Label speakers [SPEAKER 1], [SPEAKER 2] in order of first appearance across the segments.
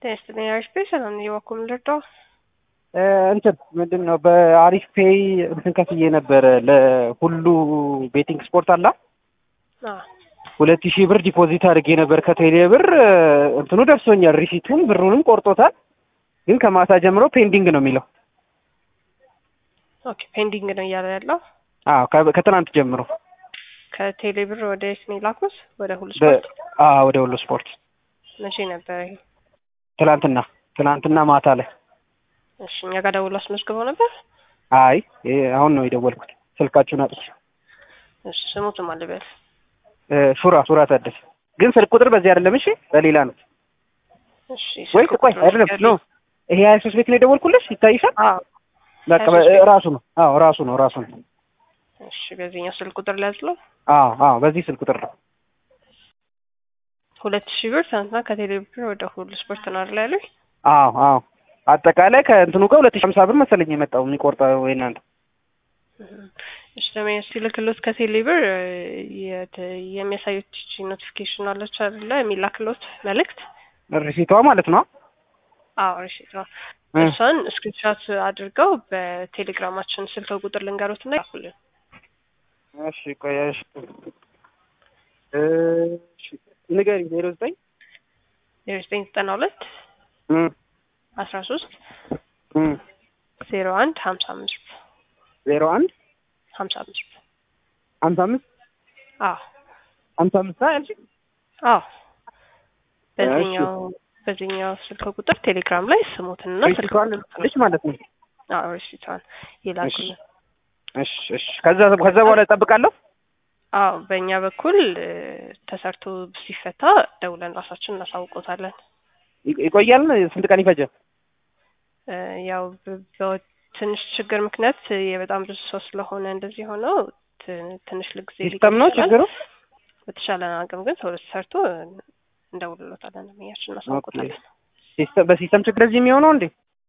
[SPEAKER 1] ቴስትን ኤርስፔስ ነው የበኩል ልርዳው
[SPEAKER 2] እንትን ምንድን ነው በአሪፍ ፔይ እንትን ከፍዬ ነበረ ለሁሉ ቤቲንግ ስፖርት አላ ሁለት ሺህ ብር ዲፖዚት አድርጌ ነበር ከቴሌ ብር እንትኑ ደርሶኛል። ሪሲቱን ብሩንም ቆርጦታል። ግን ከማታ ጀምሮ ፔንዲንግ ነው የሚለው።
[SPEAKER 1] ኦኬ ፔንዲንግ ነው እያለ ያለው።
[SPEAKER 2] አዎ ከ- ከትናንት ጀምሮ
[SPEAKER 1] ከቴሌ ብር ወደ የት ነው የላኩት? ወደ ሁሉ ስፖርት።
[SPEAKER 2] አዎ ወደ ሁሉ ስፖርት
[SPEAKER 1] መቼ ነበር ይሄ?
[SPEAKER 2] ትናንትና ትናንትና ማታ ላይ።
[SPEAKER 1] እሺ እኛ ጋር ደውሎ አስመዝግበው ነበር።
[SPEAKER 2] አይ ይሄ አሁን ነው የደወልኩት ስልካችሁን አጥቼ።
[SPEAKER 1] እሺ ስሙትም አልበል
[SPEAKER 2] እ፣ ሱራ ሱራ ታደሰ ግን ስልክ ቁጥር በዚህ አይደለም። እሺ በሌላ ነው
[SPEAKER 1] እሺ
[SPEAKER 2] ወይ?
[SPEAKER 1] ስልክ
[SPEAKER 2] ቆይ
[SPEAKER 1] ቁጥሩ
[SPEAKER 2] አይደለም
[SPEAKER 1] ንገሪኝ።
[SPEAKER 2] ኖ ይሄ ሀያ ሶስት ቤት ነው የደወልኩልሽ ይታይሻል።
[SPEAKER 1] አዎ
[SPEAKER 2] በቃ
[SPEAKER 1] 23 ቤት።
[SPEAKER 2] ራሱ ነው። አዎ ራሱ ነው ራሱ ነው።
[SPEAKER 1] እሺ በዚህኛው ስልክ ቁጥር ሊያዝለው
[SPEAKER 2] አዎ አዎ በዚህ ስልክ ቁጥር ነው።
[SPEAKER 1] ሁለት ሺህ ብር ትናንትና ከቴሌ ብር ወደ ሁሉ ስፖርት ነው አይደል ያሉኝ?
[SPEAKER 2] አዎ አዎ አጠቃላይ ከእንትኑ ጋር ሁለት ሺህ ሀምሳ ብር መሰለኝ የመጣው የሚቆርጠው ወይ እናንተ
[SPEAKER 1] እሺ ደግሞ ሲልክሎት ከቴሌ ብር የት- የሚያሳዩት ይቺ ኖቲፊኬሽን አለች አይደለ? የሚላክሎት መልእክት
[SPEAKER 2] ሪሲቷ ማለት ነው።
[SPEAKER 1] አዎ ሪሲት ነው።
[SPEAKER 2] እ፣
[SPEAKER 1] እሷን ስክሪንሾት አድርገው በቴሌግራማችን ስልክ ቁጥር ልንገሩት እና ይላኩልን።
[SPEAKER 2] እሺ ቆይ እሺ እሺ ንገሪኝ ዜሮ ዘጠኝ
[SPEAKER 1] ዜሮ ዘጠኝ ዘጠና ሁለት
[SPEAKER 2] እ
[SPEAKER 1] አስራ ሶስት
[SPEAKER 2] እ
[SPEAKER 1] ዜሮ አንድ ሀምሳ አምስት
[SPEAKER 2] ዜሮ አንድ
[SPEAKER 1] ሀምሳ አምስት
[SPEAKER 2] ሀምሳ አምስት
[SPEAKER 1] አዎ
[SPEAKER 2] ሀምሳ አምስት ያልሽኝ
[SPEAKER 1] አዎ በዚህኛው በዚህኛው ስልክ ቁጥር ቴሌግራም ላይ ስሙትንና ስልክ
[SPEAKER 2] ሪሲቷን ልሽ ማለት ነው።
[SPEAKER 1] አዎ ሪሲቷን ይላኩልን።
[SPEAKER 2] እሺ እሺ ከዛ ከዛ በኋላ እጠብቃለሁ።
[SPEAKER 1] አዎ በእኛ በኩል እ፣ ተሰርቶ ሲፈታ ደውለን ራሳችን እናሳውቆታለን።
[SPEAKER 2] ይ- ይቆያል። ስንት ቀን ይፈጃል?
[SPEAKER 1] እ፣ ያው በ- በ- ትንሽ ችግር ምክንያት የበጣም ብዙ ሰው ስለሆነ እንደዚህ ሆነው ት- ትንሽ ልጊዜ
[SPEAKER 2] ሲስተም ነው
[SPEAKER 1] ሊቆይ ይችላል።
[SPEAKER 2] ችግሩ።
[SPEAKER 1] በተሻለ አቅም ግን ቶሎ ተሰርቶ እንደውልሎታለን፣ እያችን እናሳውቆታለን።
[SPEAKER 2] ሲስተም በሲስተም ችግር እዚህ የሚሆነው እንዴ?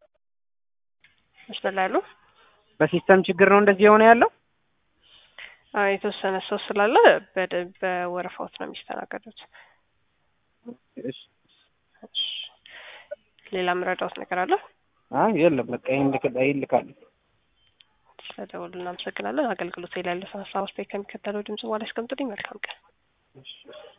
[SPEAKER 1] መስመር ላይ ያሉ
[SPEAKER 2] በሲስተም ችግር ነው እንደዚህ የሆነ ያለው።
[SPEAKER 1] አዎ፣ የተወሰነ ሰው ስላለ በደ- በወረፋዎች ነው የሚስተናገዱት።
[SPEAKER 2] እሺ
[SPEAKER 1] እሺ። ሌላ ምረዳውት ነገር አለ?
[SPEAKER 2] አይ የለም በቃ ይሄን ልክ ይሄን ልካለሁ።
[SPEAKER 1] ስለደወሉ እናመሰግናለን። አገልግሎት ላይ ያለፈ ሀሳብ አስተያየት ከሚከተለው ድምጽ በኋላ ያስቀምጡልኝ። መልካም ቀን።
[SPEAKER 2] እሺ